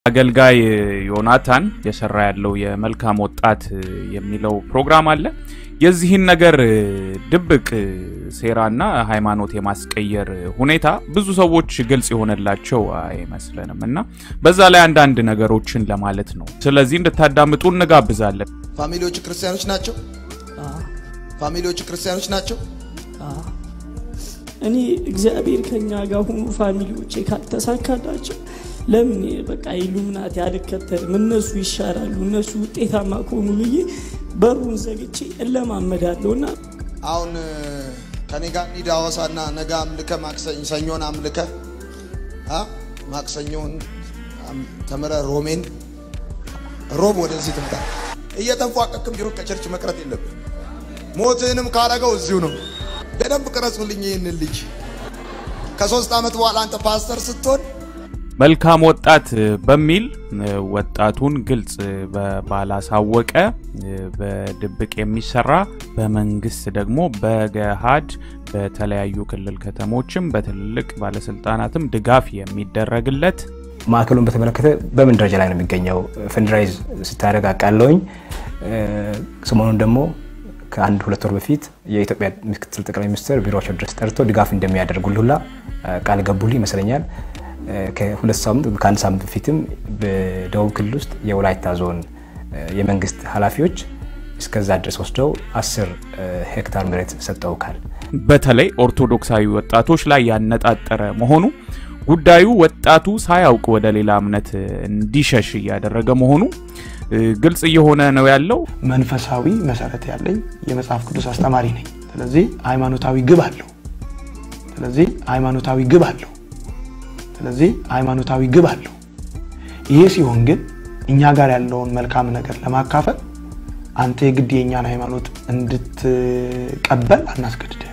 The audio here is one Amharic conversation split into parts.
አገልጋይ ዮናታን የሰራ ያለው የመልካም ወጣት የሚለው ፕሮግራም አለ። የዚህን ነገር ድብቅ ሴራና ሃይማኖት የማስቀየር ሁኔታ ብዙ ሰዎች ግልጽ የሆነላቸው አይመስለንም እና በዛ ላይ አንዳንድ ነገሮችን ለማለት ነው። ስለዚህ እንድታዳምጡ እንጋብዛለን። ፋሚሊዎቹ ክርስቲያኖች ናቸው። ፋሚሊዎቹ ክርስቲያኖች ናቸው። እኔ እግዚአብሔር ከኛ ጋር ሁኑ ፋሚሊዎቼ ካልተሳካላቸው ለምን በቃ ኢሉሚናቲ አልከተልም፣ እነሱ ይሻላሉ፣ እነሱ ውጤታማ ከሆኑ ብዬ በሩን ዘግቼ እለማመዳለሁ እና አሁን ከኔ ጋር እንሂድ ሐዋሳና ነገ አምልከ ማክሰኝ ሰኞን አምልከ አ ማክሰኞን ተምረ ሮሜን ሮብ ወደዚህ ትምጣ። እየተንፏቀክም ቢሆን ከቸርች መቅረት የለብን። ሞትህንም ካረገው እዚሁ ነው። በደንብ ቅረጹልኝ ይህንን ልጅ። ከሶስት ዓመት በኋላ አንተ ፓስተር ስትሆን መልካም ወጣት በሚል ወጣቱን ግልጽ ባላሳወቀ በድብቅ የሚሰራ በመንግስት ደግሞ በገሃድ በተለያዩ ክልል ከተሞችም በትልልቅ ባለስልጣናትም ድጋፍ የሚደረግለት ማዕከሉን በተመለከተ በምን ደረጃ ላይ ነው የሚገኘው? ፈንድራይዝ ስታደርግ አውቃለሁኝ። ሰሞኑን ደግሞ ከአንድ ሁለት ወር በፊት የኢትዮጵያ ምክትል ጠቅላይ ሚኒስትር ቢሮቸው ድረስ ጠርቶ ድጋፍ እንደሚያደርጉልህ ሁላ ቃል ገቡልህ ይመስለኛል። ከሁለት ሳምንት ከአንድ ሳምንት በፊትም በደቡብ ክልል ውስጥ የወላይታ ዞን የመንግስት ኃላፊዎች እስከዛ ድረስ ወስደው አስር ሄክታር መሬት ሰጠውካል። በተለይ ኦርቶዶክሳዊ ወጣቶች ላይ ያነጣጠረ መሆኑ ጉዳዩ ወጣቱ ሳያውቅ ወደ ሌላ እምነት እንዲሸሽ እያደረገ መሆኑ ግልጽ እየሆነ ነው ያለው። መንፈሳዊ መሰረት ያለኝ የመጽሐፍ ቅዱስ አስተማሪ ነኝ። ስለዚህ ሃይማኖታዊ ግብ አለው። ስለዚህ ሃይማኖታዊ ግብ አለው። ስለዚህ ሃይማኖታዊ ግብ አለው። ይሄ ሲሆን ግን እኛ ጋር ያለውን መልካም ነገር ለማካፈል አንተ የግድ የእኛን ሃይማኖት እንድትቀበል አናስገድድህ።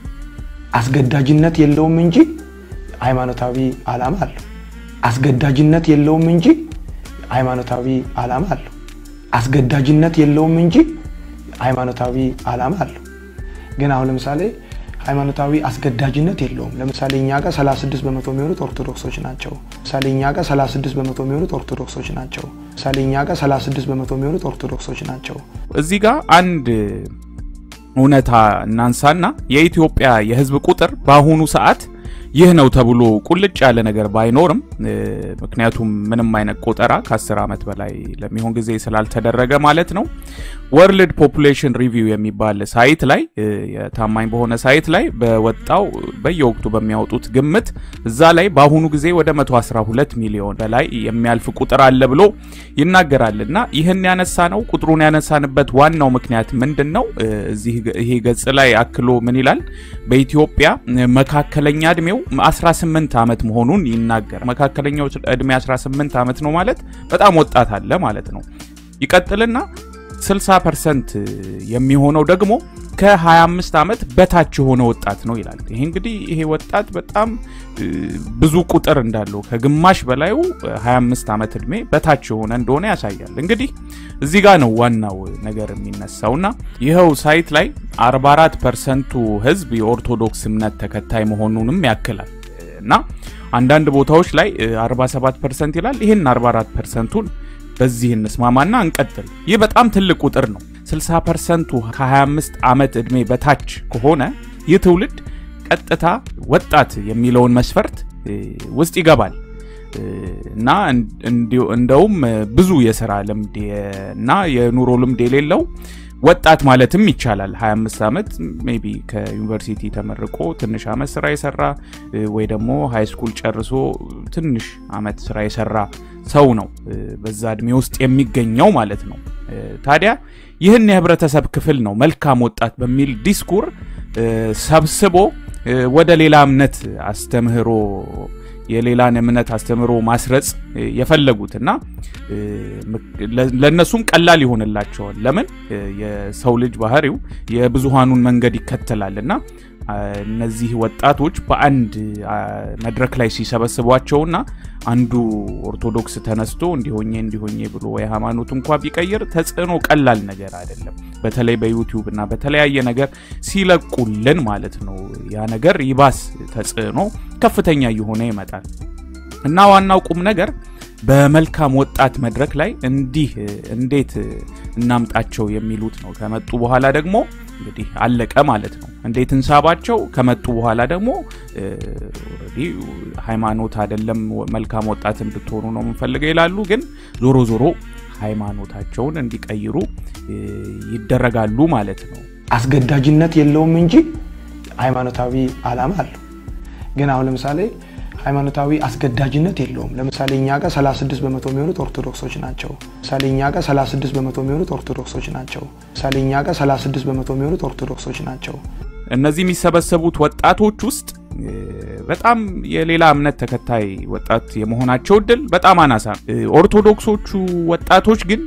አስገዳጅነት የለውም እንጂ ሃይማኖታዊ ዓላማ አለው። አስገዳጅነት የለውም እንጂ ሃይማኖታዊ ዓላማ አለው። አስገዳጅነት የለውም እንጂ ሃይማኖታዊ ዓላማ አለው። ግን አሁን ለምሳሌ ሃይማኖታዊ አስገዳጅነት የለውም። ለምሳሌ እኛ ጋር 36 በመቶ የሚሆኑት ኦርቶዶክሶች ናቸው። ለምሳሌ እኛ ጋር 36 በመቶ የሚሆኑት ኦርቶዶክሶች ናቸው። ለምሳሌ እኛ ጋር 36 በመቶ የሚሆኑት ኦርቶዶክሶች ናቸው። እዚህ ጋር አንድ እውነታ እናንሳና የኢትዮጵያ የሕዝብ ቁጥር በአሁኑ ሰዓት ይህ ነው ተብሎ ቁልጭ ያለ ነገር ባይኖርም ምክንያቱም ምንም አይነት ቆጠራ ከ10 ዓመት በላይ ለሚሆን ጊዜ ስላልተደረገ ማለት ነው። ወርልድ ፖፑሌሽን ሪቪው የሚባል ሳይት ላይ የታማኝ በሆነ ሳይት ላይ በወጣው በየወቅቱ በሚያወጡት ግምት እዛ ላይ በአሁኑ ጊዜ ወደ 112 ሚሊዮን በላይ የሚያልፍ ቁጥር አለ ብሎ ይናገራል። እና ይህን ያነሳ ነው ቁጥሩን ያነሳንበት ዋናው ምክንያት ምንድን ነው? እዚህ ይሄ ገጽ ላይ አክሎ ምን ይላል? በኢትዮጵያ መካከለኛ እድሜው 18 ዓመት መሆኑን ይናገር። መካከለኛው እድሜ 18 ዓመት ነው ማለት በጣም ወጣት አለ ማለት ነው። ይቀጥልና 60 ፐርሰንት የሚሆነው ደግሞ ከ25 ዓመት በታች የሆነ ወጣት ነው ይላል። ይሄ እንግዲህ ይሄ ወጣት በጣም ብዙ ቁጥር እንዳለው ከግማሽ በላዩ 25 ዓመት እድሜ በታች የሆነ እንደሆነ ያሳያል። እንግዲህ እዚህ ጋር ነው ዋናው ነገር የሚነሳውና ይኸው ሳይት ላይ 44 ፐርሰንቱ ህዝብ የኦርቶዶክስ እምነት ተከታይ መሆኑንም ያክላል እና አንዳንድ ቦታዎች ላይ 47 ፐርሰንት ይላል። ይህን 44 ፐርሰንቱን በዚህ እንስማማና እንቀጥል። ይህ በጣም ትልቅ ቁጥር ነው። 60 ፐርሰንቱ ከ25 ዓመት ዕድሜ በታች ከሆነ ይህ ትውልድ ቀጥታ ወጣት የሚለውን መስፈርት ውስጥ ይገባል እና እንደውም ብዙ የስራ ልምድ እና የኑሮ ልምድ የሌለው ወጣት ማለትም ይቻላል። 25 ዓመት ሜይ ቢ ከዩኒቨርሲቲ ተመርቆ ትንሽ ዓመት ስራ የሰራ ወይ ደግሞ ሃይ ስኩል ጨርሶ ትንሽ ዓመት ስራ የሰራ ሰው ነው በዛ እድሜ ውስጥ የሚገኘው ማለት ነው። ታዲያ ይህን የህብረተሰብ ክፍል ነው መልካም ወጣት በሚል ዲስኩር ሰብስቦ ወደ ሌላ እምነት አስተምህሮ የሌላን እምነት አስተምህሮ ማስረጽ የፈለጉት እና ለእነሱም ቀላል ይሆንላቸዋል። ለምን የሰው ልጅ ባህሪው የብዙሃኑን መንገድ ይከተላል እና እነዚህ ወጣቶች በአንድ መድረክ ላይ ሲሰበስቧቸውና አንዱ ኦርቶዶክስ ተነስቶ እንዲሆኜ እንዲሆኜ ብሎ የሃይማኖት እንኳ ቢቀይር ተጽዕኖ ቀላል ነገር አይደለም። በተለይ በዩቲዩብ እና በተለያየ ነገር ሲለቁልን ማለት ነው ያ ነገር ይባስ ተጽዕኖ ከፍተኛ እየሆነ ይመጣል እና ዋናው ቁም ነገር በመልካም ወጣት መድረክ ላይ እንዲህ እንዴት እናምጣቸው የሚሉት ነው። ከመጡ በኋላ ደግሞ እንግዲህ አለቀ ማለት ነው። እንዴት እንሳባቸው? ከመጡ በኋላ ደግሞ ሃይማኖት አይደለም መልካም ወጣት እንድትሆኑ ነው የምንፈልገው ይላሉ። ግን ዞሮ ዞሮ ሃይማኖታቸውን እንዲቀይሩ ይደረጋሉ ማለት ነው። አስገዳጅነት የለውም እንጂ ሃይማኖታዊ ዓላማ አለው። ግን አሁን ለምሳሌ ሃይማኖታዊ አስገዳጅነት የለውም። ለምሳሌ እኛ ጋር 36 በመቶ የሚሆኑት ኦርቶዶክሶች ናቸው። ለምሳሌ እኛ ጋር 36 በመቶ የሚሆኑት ኦርቶዶክሶች ናቸው። ለምሳሌ እኛ ጋር 36 በመቶ የሚሆኑት ኦርቶዶክሶች ናቸው። እነዚህ የሚሰበሰቡት ወጣቶች ውስጥ በጣም የሌላ እምነት ተከታይ ወጣት የመሆናቸው እድል በጣም አናሳ። ኦርቶዶክሶቹ ወጣቶች ግን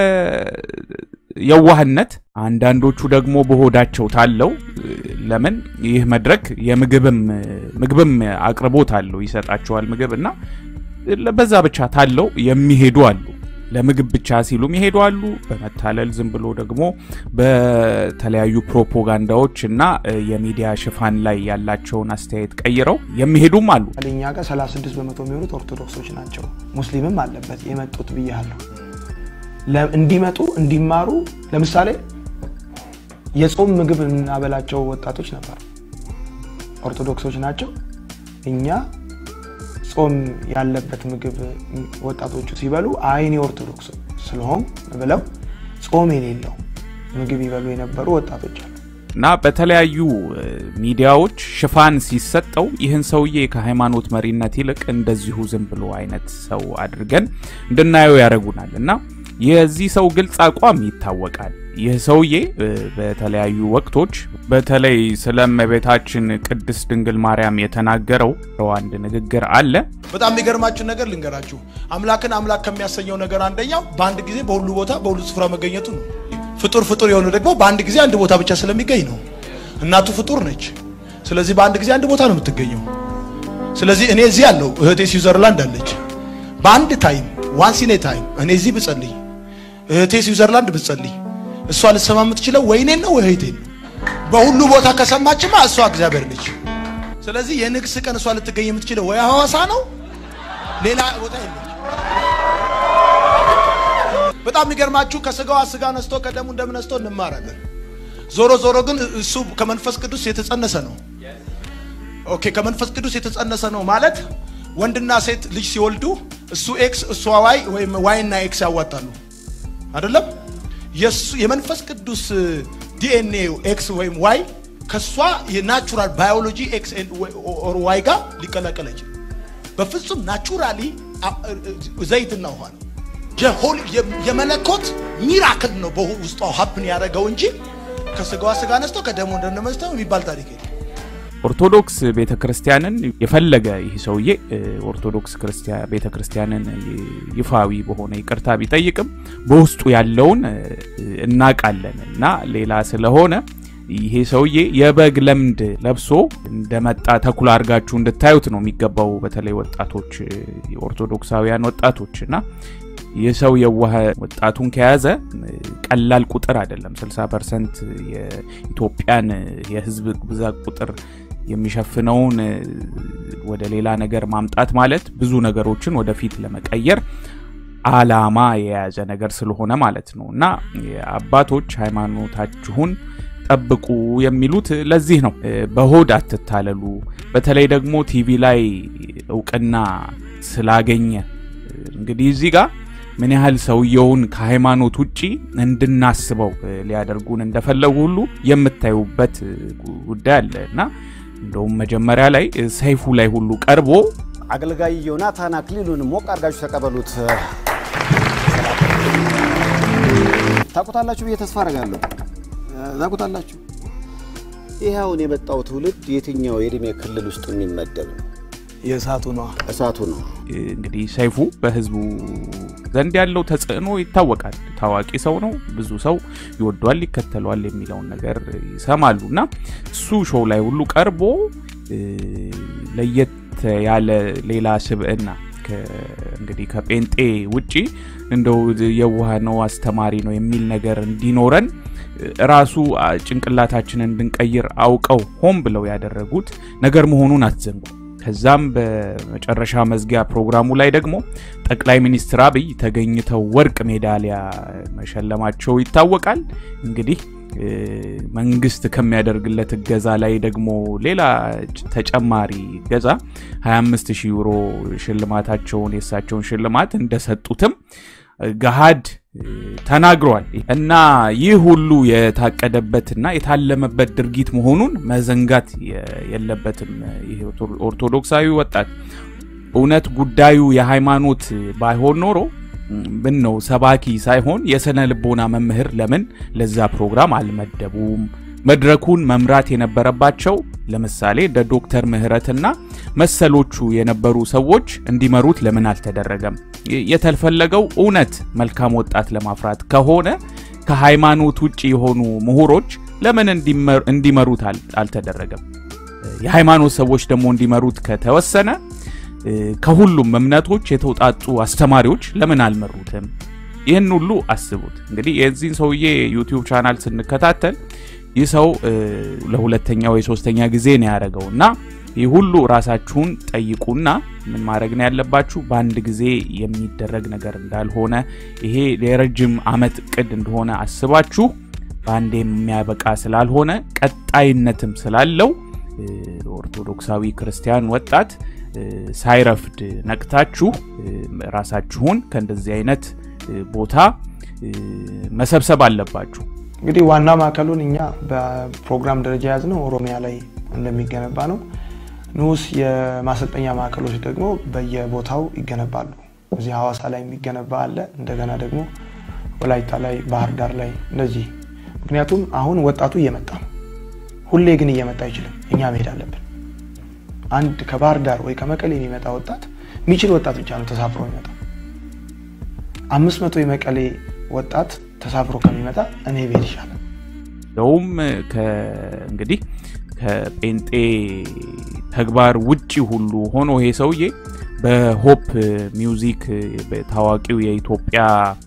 በየዋህነት አንዳንዶቹ ደግሞ በሆዳቸው ታለው ለምን ይህ መድረክ የምግብም ምግብም አቅርቦት አለው ይሰጣቸዋል ምግብ እና በዛ ብቻ ታለው የሚሄዱ አሉ። ለምግብ ብቻ ሲሉም ይሄዱ አሉ። በመታለል ዝም ብሎ ደግሞ በተለያዩ ፕሮፓጋንዳዎች እና የሚዲያ ሽፋን ላይ ያላቸውን አስተያየት ቀይረው የሚሄዱም አሉ። እኛ ጋር 36 በመቶ የሚሆኑት ኦርቶዶክሶች ናቸው። ሙስሊምም አለበት የመጡት ብያለሁ። እንዲመጡ እንዲማሩ ለምሳሌ የጾም ምግብ የምናበላቸው ወጣቶች ነበሩ። ኦርቶዶክሶች ናቸው። እኛ ጾም ያለበት ምግብ ወጣቶቹ ሲበሉ አይኔ ኦርቶዶክስ ስለሆን ብለው ጾም የሌለው ምግብ ይበሉ የነበሩ ወጣቶች አሉ። እና በተለያዩ ሚዲያዎች ሽፋን ሲሰጠው ይህን ሰውዬ ከሃይማኖት መሪነት ይልቅ እንደዚሁ ዝም ብሎ አይነት ሰው አድርገን እንድናየው ያደርጉናል እና የዚህ ሰው ግልጽ አቋም ይታወቃል። ይህ ሰውዬ በተለያዩ ወቅቶች በተለይ ስለ እመቤታችን ቅድስት ድንግል ማርያም የተናገረው አንድ ንግግር አለ። በጣም የሚገርማችሁ ነገር ልንገራችሁ። አምላክን አምላክ ከሚያሰኘው ነገር አንደኛው በአንድ ጊዜ በሁሉ ቦታ በሁሉ ስፍራ መገኘቱ ነው። ፍጡር ፍጡር የሆነ ደግሞ በአንድ ጊዜ አንድ ቦታ ብቻ ስለሚገኝ ነው። እናቱ ፍጡር ነች። ስለዚህ በአንድ ጊዜ አንድ ቦታ ነው የምትገኘው። ስለዚህ እኔ እዚህ ያለው እህቴ ስዊዘርላንድ አለች። በአንድ ታይም ዋንስ ኢን ኤ ታይም እኔ እዚህ ብጸልይ እህቴ ስዊዘርላንድ ብጸልይ እሷ ልትሰማ የምትችለው ወይ እኔን ነው ወይ እህቴን ነው። በሁሉ ቦታ ከሰማችማ እሷ እግዚአብሔር ነች። ስለዚህ የንግስ ቀን እሷ ልትገኝ የምትችለው ወይ ሐዋሳ ነው፣ ሌላ ቦታ የለች። በጣም የሚገርማችሁ ከስጋዋ ስጋ ነስቶ ከደሙ እንደም ነስቶ እንማራለን። ዞሮ ዞሮ ግን እሱ ከመንፈስ ቅዱስ የተጸነሰ ነው። ኦኬ ከመንፈስ ቅዱስ የተጸነሰ ነው ማለት ወንድና ሴት ልጅ ሲወልዱ እሱ ኤክስ እሷ ዋይ ወይም ዋይ እና ኤክስ ያዋጣሉ አይደለም። የመንፈስ ቅዱስ ዲኤንኤ ኤክስ ወይም ዋይ ከሷ የናቹራል ባዮሎጂ ኤክስ ኦር ዋይ ጋር ሊቀላቀል አይችልም። በፍጹም ናቹራሊ ዘይትና ውሃ ነው። የመለኮት ሚራክል ነው በውስጧ ሀፕን ያደረገው እንጂ ከስጋዋ ስጋ ነስቶ ከደሞ እንደነመስተው የሚባል ታሪክ የለም። ኦርቶዶክስ ቤተ ክርስቲያንን የፈለገ ይህ ሰውዬ ኦርቶዶክስ ቤተ ክርስቲያንን ይፋዊ በሆነ ይቅርታ ቢጠይቅም በውስጡ ያለውን እናቃለን እና ሌላ ስለሆነ ይሄ ሰውዬ የበግ ለምድ ለብሶ እንደመጣ ተኩላ አድርጋችሁ እንድታዩት ነው የሚገባው። በተለይ ወጣቶች፣ ኦርቶዶክሳውያን ወጣቶች እና ይህ ሰው የዋህ ወጣቱን ከያዘ ቀላል ቁጥር አይደለም። 60 ፐርሰንት የኢትዮጵያን የህዝብ ብዛት ቁጥር የሚሸፍነውን ወደ ሌላ ነገር ማምጣት ማለት ብዙ ነገሮችን ወደፊት ለመቀየር አላማ የያዘ ነገር ስለሆነ ማለት ነው እና አባቶች ሃይማኖታችሁን ጠብቁ የሚሉት ለዚህ ነው። በሆድ አትታለሉ። በተለይ ደግሞ ቲቪ ላይ እውቅና ስላገኘ እንግዲህ እዚህ ጋር ምን ያህል ሰውየውን ከሃይማኖት ውጪ እንድናስበው ሊያደርጉን እንደፈለጉ ሁሉ የምታዩበት ጉዳይ አለ እና እንደውም መጀመሪያ ላይ ሰይፉ ላይ ሁሉ ቀርቦ አገልጋይ ዮናታን አክሊሉን ሞቅ አድርጋችሁ ተቀበሉት። ታውቁታላችሁ ብዬ ተስፋ አደርጋለሁ። ታውቁታላችሁ። ይህ አሁን የመጣው ትውልድ የትኛው የእድሜ ክልል ውስጥ የሚመደብ ነው? የእሳቱ ነዋ። እሳቱ ነው። እንግዲህ ሰይፉ በህዝቡ ዘንድ ያለው ተጽዕኖ ይታወቃል። ታዋቂ ሰው ነው። ብዙ ሰው ይወዷል፣ ይከተሏል የሚለውን ነገር ይሰማሉ እና እሱ ሾው ላይ ሁሉ ቀርቦ ለየት ያለ ሌላ ስብዕና እንግዲህ ከጴንጤ ውጪ እንደው የዋህ ነው አስተማሪ ነው የሚል ነገር እንዲኖረን ራሱ ጭንቅላታችንን እንድንቀይር አውቀው ሆን ብለው ያደረጉት ነገር መሆኑን አትዘንጉ። ከዛም በመጨረሻ መዝጊያ ፕሮግራሙ ላይ ደግሞ ጠቅላይ ሚኒስትር አብይ ተገኝተው ወርቅ ሜዳሊያ መሸለማቸው ይታወቃል። እንግዲህ መንግስት ከሚያደርግለት እገዛ ላይ ደግሞ ሌላ ተጨማሪ እገዛ 25000 ዩሮ ሽልማታቸውን የእሳቸውን ሽልማት እንደሰጡትም ገሃድ ተናግሯል እና ይህ ሁሉ የታቀደበትና የታለመበት ድርጊት መሆኑን መዘንጋት የለበትም። ይህ ኦርቶዶክሳዊ ወጣት እውነት ጉዳዩ የሃይማኖት ባይሆን ኖሮ ምን ነው ሰባኪ ሳይሆን የስነ ልቦና መምህር ለምን ለዛ ፕሮግራም አልመደቡም? መድረኩን መምራት የነበረባቸው ለምሳሌ እንደ ዶክተር ምህረትና መሰሎቹ የነበሩ ሰዎች እንዲመሩት ለምን አልተደረገም? የተፈለገው እውነት መልካም ወጣት ለማፍራት ከሆነ ከሃይማኖት ውጭ የሆኑ ምሁሮች ለምን እንዲመሩት አልተደረገም? የሃይማኖት ሰዎች ደግሞ እንዲመሩት ከተወሰነ ከሁሉም እምነቶች የተውጣጡ አስተማሪዎች ለምን አልመሩትም? ይህን ሁሉ አስቡት። እንግዲህ የዚህን ሰውዬ ዩቲዩብ ቻናል ስንከታተል ይህ ሰው ለሁለተኛ ወይ ሶስተኛ ጊዜ ነው ያደረገው እና ይህ ሁሉ ራሳችሁን ጠይቁና ምን ማድረግ ነው ያለባችሁ። በአንድ ጊዜ የሚደረግ ነገር እንዳልሆነ ይሄ የረጅም ዓመት እቅድ እንደሆነ አስባችሁ በአንድ የሚያበቃ ስላልሆነ ቀጣይነትም ስላለው ኦርቶዶክሳዊ ክርስቲያን ወጣት ሳይረፍድ ነቅታችሁ ራሳችሁን ከእንደዚህ አይነት ቦታ መሰብሰብ አለባችሁ። እንግዲህ ዋና ማዕከሉን እኛ በፕሮግራም ደረጃ የያዝነው ኦሮሚያ ላይ እንደሚገነባ ነው። ንዑስ የማሰልጠኛ ማዕከሎች ደግሞ በየቦታው ይገነባሉ። እዚህ ሐዋሳ ላይ የሚገነባ አለ። እንደገና ደግሞ ወላይታ ላይ፣ ባህር ዳር ላይ እንደዚህ። ምክንያቱም አሁን ወጣቱ እየመጣ ነው። ሁሌ ግን እየመጣ አይችልም። እኛ መሄድ አለብን። አንድ ከባህር ዳር ወይ ከመቀሌ የሚመጣ ወጣት የሚችል ወጣት ብቻ ነው ተሳፍሮ የሚመጣ። አምስት መቶ የመቀሌ ወጣት ተሳፍሮ ከሚመጣ እኔ ቤት ይሻላል። እንደውም እንግዲህ ከጴንጤ ተግባር ውጪ ሁሉ ሆኖ ይሄ ሰውዬ በሆፕ ሚውዚክ ታዋቂው የኢትዮጵያ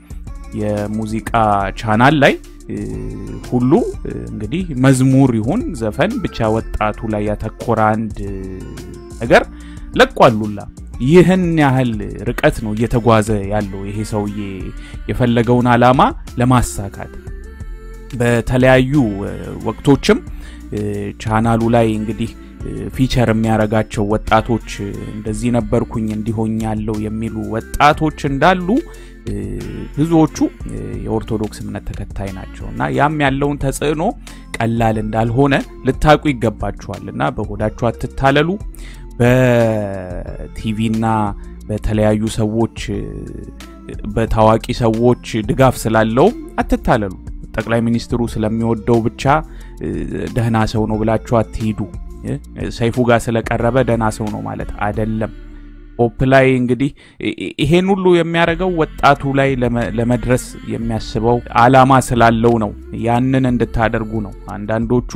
የሙዚቃ ቻናል ላይ ሁሉ እንግዲህ መዝሙር ይሁን ዘፈን ብቻ ወጣቱ ላይ ያተኮረ አንድ ነገር ለቋሉላ። ይህን ያህል ርቀት ነው እየተጓዘ ያለው ይሄ ሰውዬ የፈለገውን ዓላማ ለማሳካት በተለያዩ ወቅቶችም ቻናሉ ላይ እንግዲህ ፊቸር የሚያረጋቸው ወጣቶች እንደዚህ ነበርኩኝ እንዲሆኝ ያለው የሚሉ ወጣቶች እንዳሉ ብዙዎቹ የኦርቶዶክስ እምነት ተከታይ ናቸው እና ያም ያለውን ተጽዕኖ ቀላል እንዳልሆነ ልታውቁ ይገባችኋል እና በሆዳችሁ አትታለሉ። በቲቪና በተለያዩ ሰዎች በታዋቂ ሰዎች ድጋፍ ስላለው አትታለሉ። ጠቅላይ ሚኒስትሩ ስለሚወደው ብቻ ደህና ሰው ነው ብላችሁ አትሂዱ። ሰይፉ ጋር ስለቀረበ ደህና ሰው ነው ማለት አደለም። ሆፕ ላይ እንግዲህ ይሄን ሁሉ የሚያደርገው ወጣቱ ላይ ለመድረስ የሚያስበው አላማ ስላለው ነው። ያንን እንድታደርጉ ነው። አንዳንዶቹ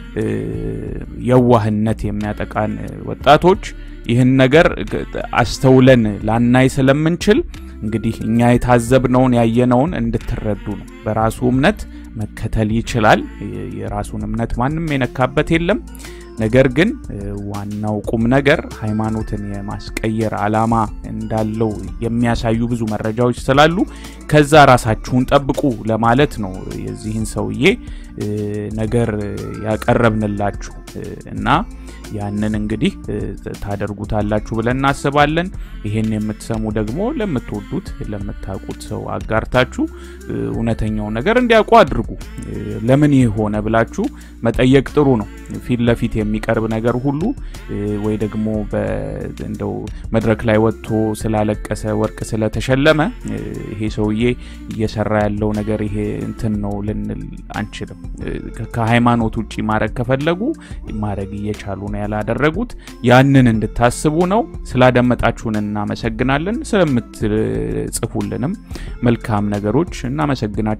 የዋህነት የሚያጠቃን ወጣቶች ይህን ነገር አስተውለን ላናይ ስለምንችል እንግዲህ እኛ የታዘብነውን ያየነውን እንድትረዱ ነው። በራሱ እምነት መከተል ይችላል። የራሱን እምነት ማንም የነካበት የለም። ነገር ግን ዋናው ቁም ነገር ሃይማኖትን የማስቀየር አላማ እንዳለው የሚያሳዩ ብዙ መረጃዎች ስላሉ ከዛ ራሳችሁን ጠብቁ ለማለት ነው የዚህን ሰውዬ ነገር ያቀረብንላችሁ እና ያንን እንግዲህ ታደርጉታላችሁ ብለን እናስባለን። ይሄን የምትሰሙ ደግሞ ለምትወዱት ለምታውቁት ሰው አጋርታችሁ እውነተኛውን ነገር እንዲያውቁ አድርጉ። ለምን ይህ ሆነ ብላችሁ መጠየቅ ጥሩ ነው። ፊት ለፊት የሚቀርብ ነገር ሁሉ ወይ ደግሞ እንደው መድረክ ላይ ወጥቶ ስላለቀሰ ወርቅ ስለተሸለመ ይሄ ሰውዬ እየሰራ ያለው ነገር ይሄ እንትን ነው ልንል አንችልም። ከሃይማኖት ውጭ ማድረግ ከፈለጉ ማድረግ እየቻሉ ነው ያላደረጉት። ያንን እንድታስቡ ነው። ስላደመጣችሁን እናመሰግናለን። ስለምትጽፉልንም መልካም ነገሮች እናመሰግናቸው